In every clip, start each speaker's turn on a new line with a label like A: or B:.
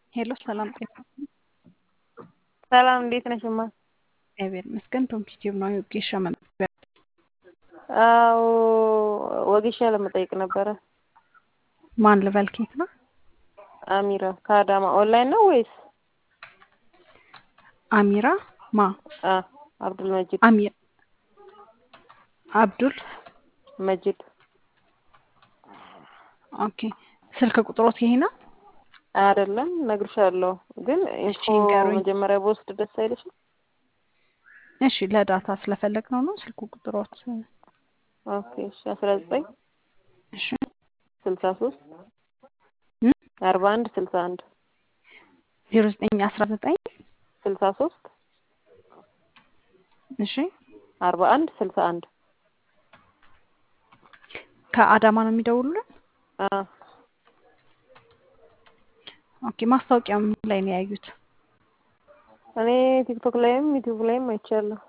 A: ሄሎ ሰላም ጤና
B: ሰላም እንዴት ነሽ? እማ
A: እግዚአብሔር ይመስገን። ፖምፒቲቭ ነው የወጌሻ መመዝገቢያ
B: አዎ ወጌሻ ለመጠየቅ ነበረ።
A: ማን ልበል? ኬት ነው?
B: አሚራ ከአዳማ ኦንላይን ነው ወይስ?
A: አሚራ ማ?
B: አ አብዱል መጂድ
A: አሚር አብዱል
B: መጂድ
A: ኦኬ። ስልክ ቁጥሮት ይሄ ነው?
B: አይደለም እነግርሻለሁ፣ ግን ኢንፎ
A: ንገሩኝ።
B: መጀመሪያ በወስድ ደስ አይልሽም?
A: እሺ ለዳታ ስለፈለግ ነው ነው ስልክ ቁጥሮት
B: ኦኬ እሺ አስራ ዘጠኝ
A: እሺ
B: ስልሳ ሶስት
A: እ
B: አርባ አንድ ስልሳ አንድ
A: ዜሮ ዘጠኝ አስራ ዘጠኝ
B: ስልሳ ሶስት
A: እሺ
B: አርባ አንድ ስልሳ አንድ
A: ከአዳማ ነው የሚደውሉልን?
B: አ
A: ኦኬ ማስታወቂያ ምን ላይ ነው ያዩት?
B: እኔ ቲክቶክ ላይም ዩቲዩብ ላይም አይቻለሁ።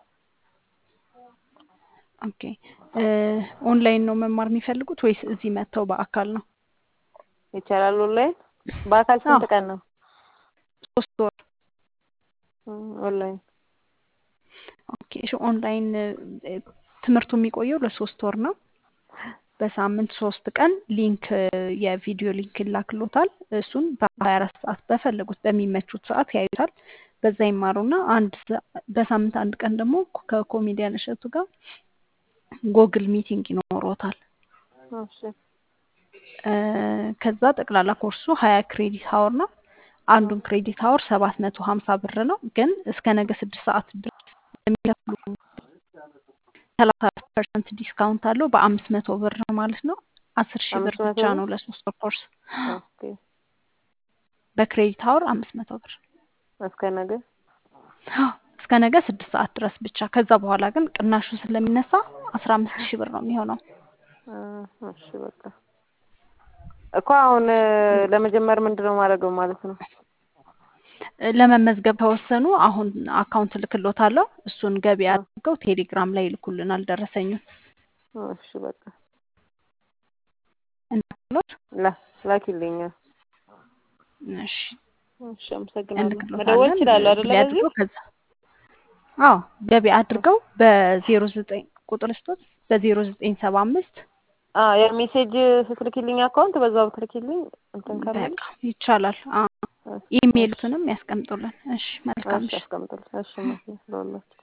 A: ኦኬ እ ኦንላይን ነው መማር የሚፈልጉት ወይስ እዚህ መጥተው በአካል ነው?
B: ይቻላል ኦንላይን። በአካል ስንት
A: አዎ።
B: ቀን ነው?
A: ሶስት ወር
B: እም፣ ኦንላይን
A: ኦኬ እሺ ኦንላይን እ፣ ትምህርቱ የሚቆየው ለሶስት ወር ነው። በሳምንት ሶስት ቀን ሊንክ እ፣ የቪዲዮ ሊንክ ይላክሎታል። እሱን በሀያ አራት ሰዓት በፈለጉት በሚመቹት ሰዓት ያዩታል። በዛ ይማሩና አንድ ሰ- በሳምንት አንድ ቀን ደግሞ ከኮሜዲያን እሸቱ ጋር ጎግል ሚቲንግ ይኖሮታል።
B: እሺ
A: እ፣ ከዛ ጠቅላላ ኮርሱ ሀያ ክሬዲት ሀወር ነው። አንዱን ክሬዲት ሀወር ሰባት መቶ ሀምሳ ብር ነው። ግን እስከ ነገ ስድስት ሰዓት ድረስ የሚከፍሉ ሰላሳ ፐርሰንት ዲስካውንት አለው። በአምስት መቶ ብር ነው ማለት ነው። አስር ሺህ ብር
B: አምስት መቶ
A: ብቻ
B: ብር
A: ነው ለሶስት ወር ኮርስ።
B: ኦኬ
A: በክሬዲት ሀወር አምስት መቶ ብር
B: እስከ ነገ
A: እስከ ነገ ስድስት ሰዓት ድረስ ብቻ። ከዛ በኋላ ግን ቅናሹ ስለሚነሳ አስራ አምስት ሺህ ብር ነው የሚሆነው።
B: አ፣ እሺ በቃ እኮ አሁን እ፣ ለመጀመር ምንድነው ማድረገው ማለት ነው?
A: ለመመዝገብ ከወሰኑ አሁን አካውንት ልክሎታለሁ። እሱን ገቢ
B: አ፣
A: አድርገው ቴሌግራም ላይ ይልኩልናል ደረሰኙን
B: እሺ በቃ
A: እንልክሎት።
B: ላ ላኪልኝ።
A: እሺ
B: እሺ አመሰግናለሁ። መደወል
A: እንልክሎታለን።
B: እችላለሁ አይደለ?
A: ገቢ
B: በዚህ
A: አድርገው ከዛ አዎ ገቢ አድርገው በዜሮ ዘጠኝ ቁጥር ስቶት በዜሮ ዘጠኝ ሰባ አምስት
B: አ የሜሴጅ ስትልኪልኝ አካውንት በዛው ብትልኪልኝ እንትን ካላለኝ
A: በቃ ይቻላል። አዎ
B: እሺ እሺ
A: ኢሜይሉትንም ያስቀምጡልን። እሺ መልካም
B: እሺ
A: ምሽት።
B: አስቀምጥልኝ። እሺ ማለት ነው ለሁላችሁ